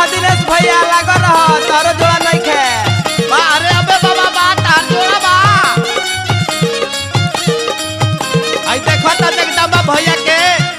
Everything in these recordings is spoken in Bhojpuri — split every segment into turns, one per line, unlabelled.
दिनेश भैया लागल रह तारो जोड़ा नहीं खे
बा अरे अबे बाबा बा तार जोड़ा बा आई देखो ता जगदम्बा भैया के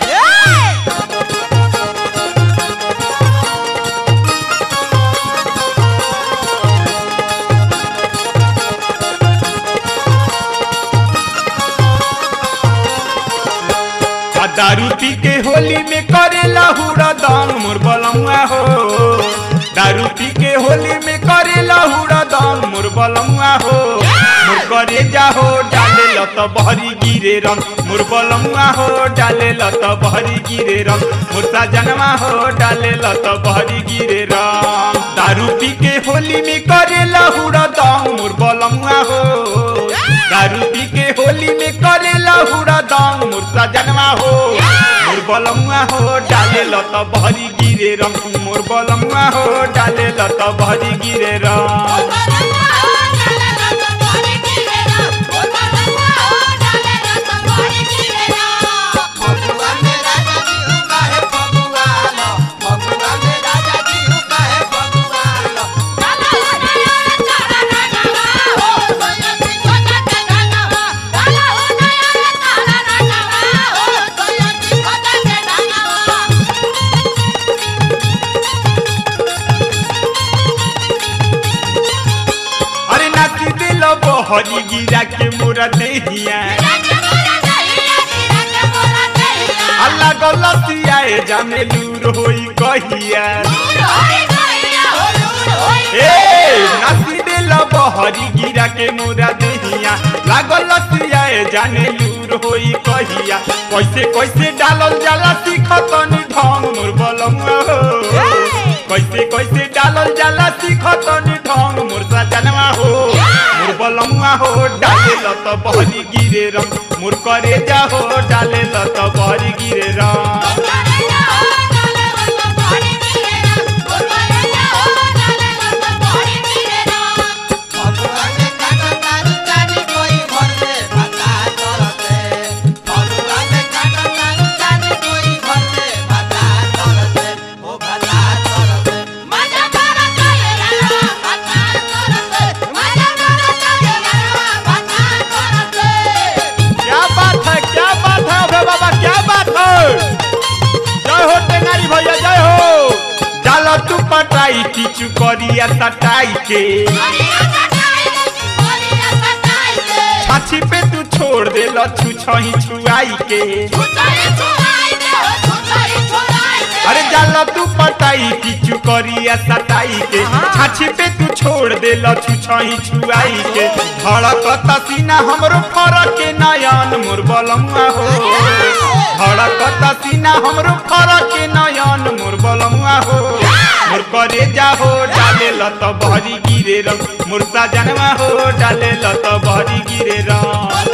आ दारू पी के होली में करेला हुड़ा दांग मोर बलमुआ हो दारू पी के होली में करेला हुड़ा दांग मोर बलमुआ हो मोर करे जाहो डाले लत बहरी गिरे रंग मोर बलमुआ हो डाले लत बहरी गिरे रंग मोर सजनवा हो डाले लत बहरी गिरे रंग दारू पी के होली में करेला हुड़ा दांग मोर बलमुआ हो दारू पी के होली में करेला हुड़ा दांग मोर सजनवा हो मोर बलमुआ हो डाले लत भरी गिरे रंग मोर बलमुआ हो डाले लत भरी गिरे रंग
फगुआ में राजा जी हूँ काहे फगुआ लो फगुआ में राजा जी हूँ काहे फगुआ लो
अरे नाची दिल बहरी गिरा के मोरा देहिया अल्लाह गलतिया ए जाने लूर होई कहिया ए नाची दिल बहरी गिरा के मोरा देहिया लागल लतिया ए जाने लूर होई कहिया कैसे कैसे डालल जाला सीखतनी ढंग मोर बलमुआ हो कैसे कैसे डालल जाला सीखतनी ढंग मोर सजनवा हो मोर बलमुआ हो डाले लत बहरी गिरे रंग मोर करे जा हो डाले लत बहरी गिरे रंग
फगुआ में काटा तारू चानी कोई घर में भाता चलते फगुआ में काटा तारू चानी कोई घर में भाता चलते ओ भाता चलते
क्या बात है क्या बात है अबे बाबा क्या बात है जय हो टेंगारी भैया जय हो डाल तू पटाई टीचू करिया सटाई के छाछी पे तू छोड़ दे लछू छही छुआई के अरे जाला तू पटाई टीचू करिया सटाई के छाछी पे तू छोड़ दे लछू छही छुआई के धड़कता सीना हमरो फरक के नयन मोर बलमुआ हो धड़कता सीना हमरो फरक के नयन मोर बलमुआ हो मोर करे जा हो डाले लत बहरी गिरे रंग मोर सजनवा हो डाले लत बहरी गिरे रंग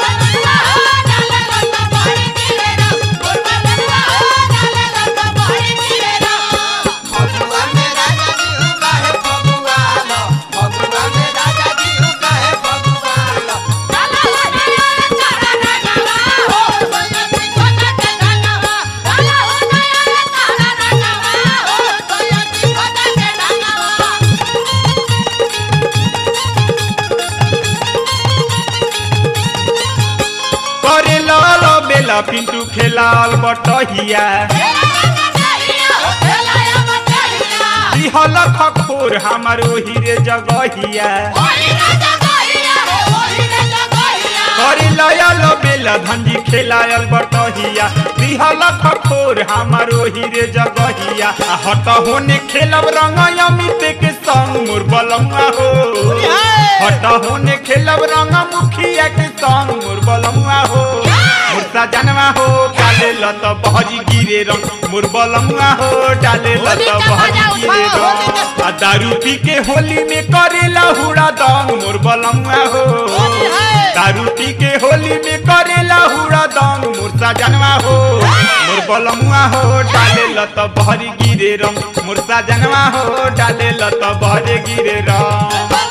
फगुआ में राजा जी हूँ काहे फगुआ लो फगुआ में राजा जी हूँ काहे फगुआ लो
करे लाल बेला पिंटू खेलाल बटहिया दिहल खखोर हमार ओही रे जगहिया करे लयल बेला धंजी खेलायल बटहिया दिहल खखोर हमार ओही रे जगहिया आ हट होने खेलब रंग अमित के संग मोर बलमुआ हो हट होने खेलब रंग मुखिया के संग मोर बलमुआ हो मोर सजनवा हो डाले लत बहरी गिरे रंग मोर बलमुआ हो डाले लत बहरी गिरे रंग आ दारू पी के होली में करेला हुड़ा दंग मोर बलमुआ हो दारू पी के होली में करेला हुड़ा दंग मोर सजनवा हो मोर बलमुआ हो डाले लत बहरी गिरे रंग मोर सजनवा हो डाले लत बहरे गिरे रंग